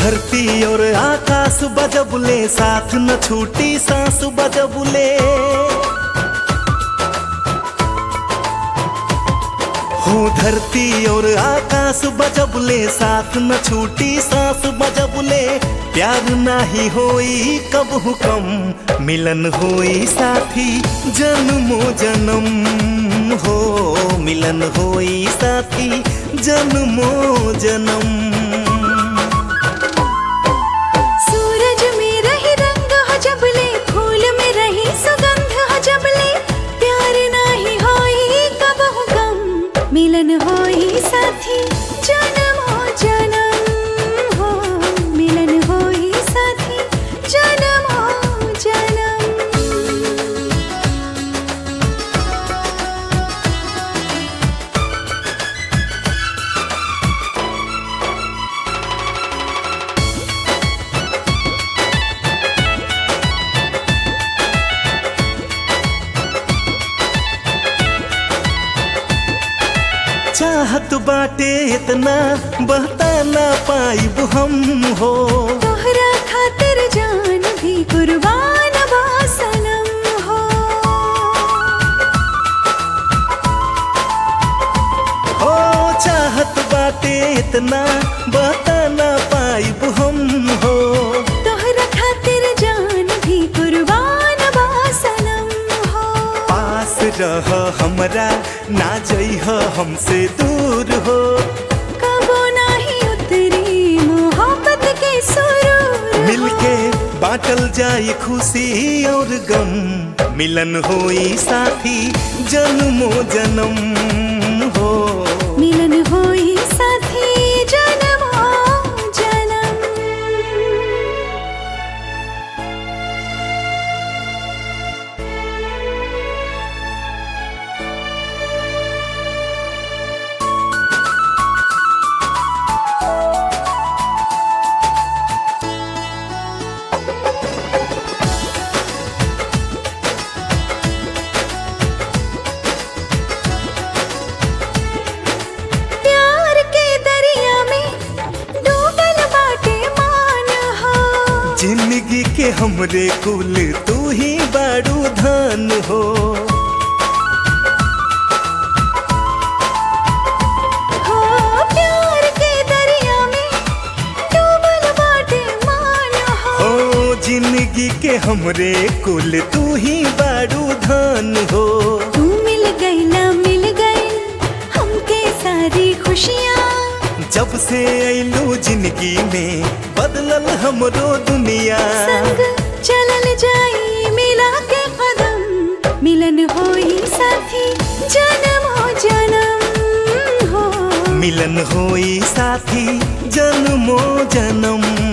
धरती और आकाश बजबुले साथ न छूटी सांस बजबुले हो धरती और आकाश बजबुले साथ न छूटी सांस बजबुले प्यार नाही होई कब हुकम मिलन होई साथी जन्मो जन्म हो मिलन होई साथी जन्मो जन्म सूरज में रही रंग हो जबले फूल में रही सुगंध हो जबले प्यार नाही होई कब गम मिलन होई साथी जन्म हो जन्म हो मिलन होई साथी जन्म हो जन्म चाहत बाटे इतना बहता ना पाइब हम हो तोहरा खातिर जान भी कुर्बान बा सनम हो हो चाहत बाटे इतना बहता ना पाइब हम हो तोहरा खातिर जान भी कुर्बान बा सनम हो पास रह हमरा ना जइह हमसे दूर हो कबो नाही उतरी मोहब्बत के सुरूर हो। मिलके बाटल जाई खुशी और गम मिलन होई साथी जन्मो जन्म हो मिलन होई साथी जन्म हो जन्म प्यार के दरिया में डूबल बाटे मान हो जिंदगी के हमरे कुल तू ही बाड़ू धन हो हो प्यार के दरिया में डूबल बाटे मान हो हो जिंदगी के हमरे कुल तू ही बाड़ू धन हो तू मिल गई ना मिल गई हमके सारी खुशियाँ जब से ऐलू जिंदगी में बदलल हमरो दुनिया संग चलल जाई मिला के कदम मिलन होई साथी जन्म हो जन्म हो मिलन होई साथी जन्मो जन्म